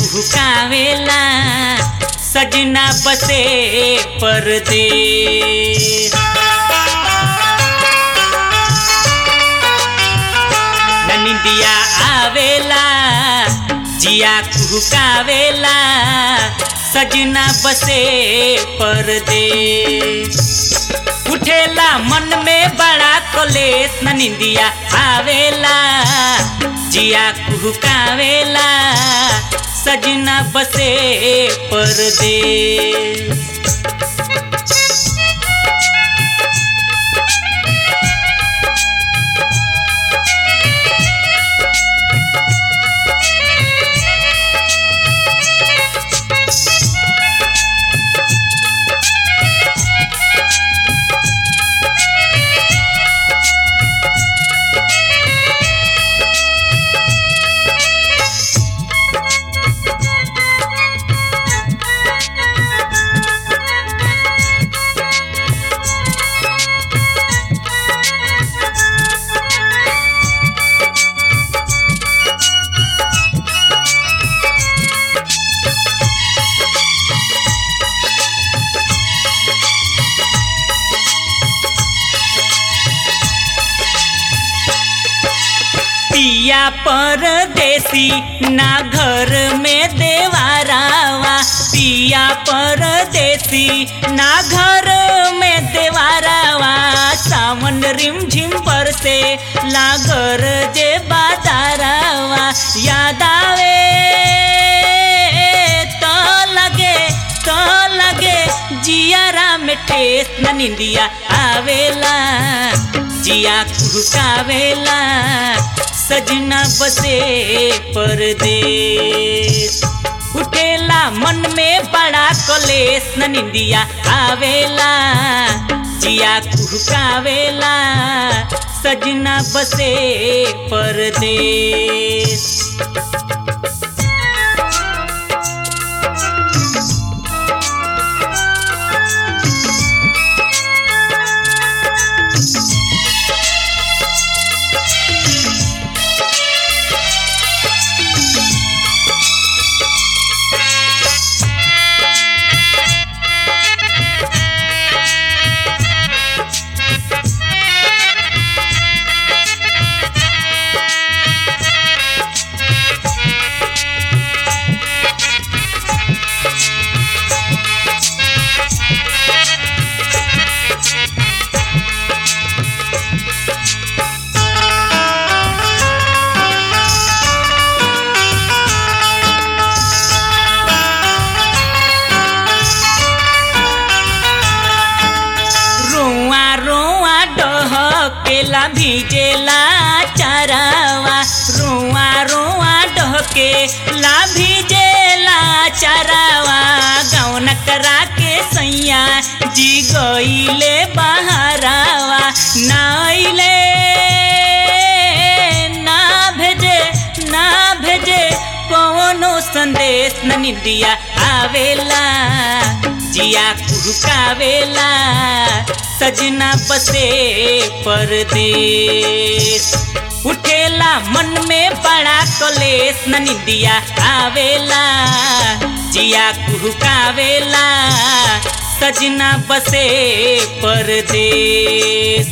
कुहकावेला सजना बसे परदेस ननिंदिया आवेला जिया कुहकावेला सजना बसे परदेस उठेला मन में बड़ा कलेस ननिंदिया आवेला जिया कुहकावेला सजना बसे परदेस पिया परदेसी ना घर में देवारावा पिया परदेसी ना घर में देवारावा सावन रिम झिम पर से लागर जे बाजारावा याद आवे तो लगे तो लगे जियारा में ठेस न निंदिया आवेला जिया कुहकावेला सजना बसे परदेस उठेला मन में बड़ा कलेस न निंदिया आवेला जिया कुहकावेला सजना बसे परदेस रोआ रोआ डहकेला भिजेला चारावा रोआ रोआ डहकेला भिजेला चारावा गौन करा के सैया जी गईले बहारावा नाइले ना भेजे ना भेजे कौनो संदेश न निंदिया आवेला जिया कुहकावेला सजना बसे परदेस उठेला मन में बड़ा कलेस न निंदिया आवेला जिया कुहकावेला सजना बसे परदेस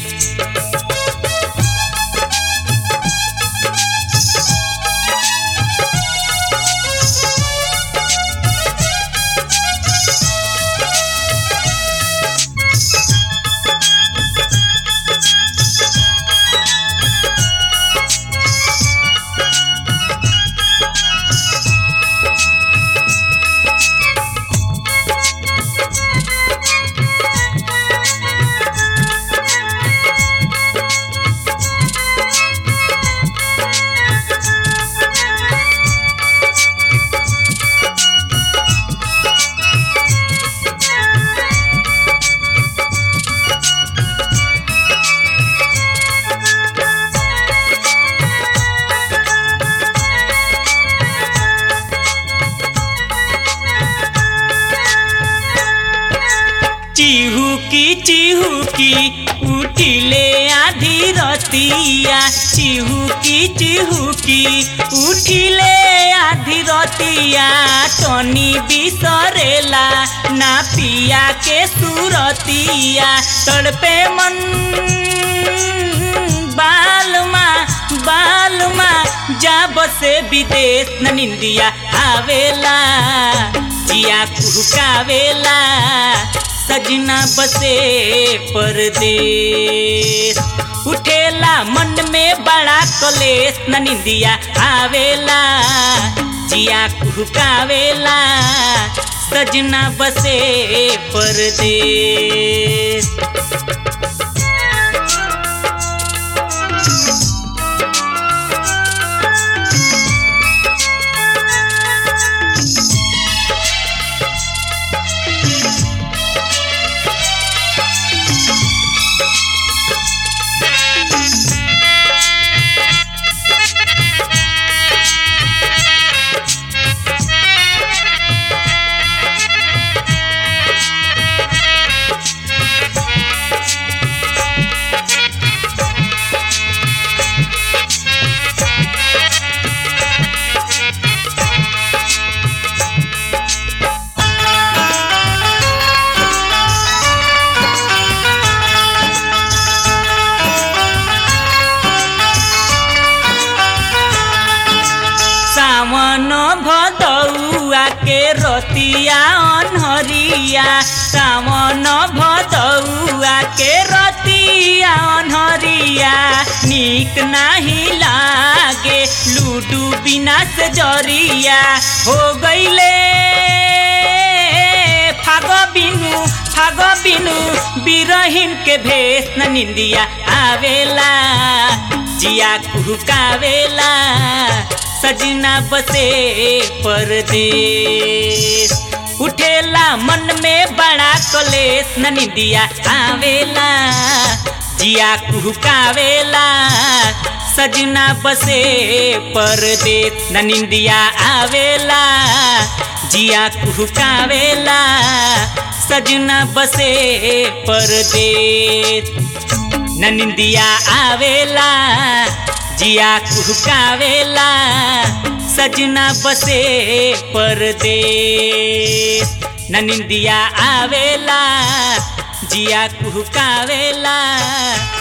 चिहुकी चिहुकी उठिले आधी रतिया रतिया चिहुकी चिहुकी उठिले आधी रतिया तनी बिसरेला ना पिया के सुरतिया तड़पे मन बालमा बालमा जा बसे विदेश न निंदिया आवेला जिया कुहकावेला सजना बसे परदेश उठेला मन में बड़ा कलेश न निंदिया आवेला जिया कुहकावेला सजना बसे परदेश सावन भदौआ के रतिया अनहरिया सावन भदौआ के रतिया अनहरिया नीक नाही लागे लूडू बिना से जरिया हो गईले फाग बिनु फाग बिनु बिरहिन के भेष न निंदिया आवेला जिया कुहकावेला सजना बसे परदेश उठेला मन में बड़ा कलेश न निंदिया आवेला जिया कुहकावेला सजना बसे परदेश न निंदिया आवेला जिया कुहकावेला सजना बसे परदेश न निंदिया आवेला जिया कुहकावेला सजना बसे परदेश न निंदिया आवेला जिया कुहकावेला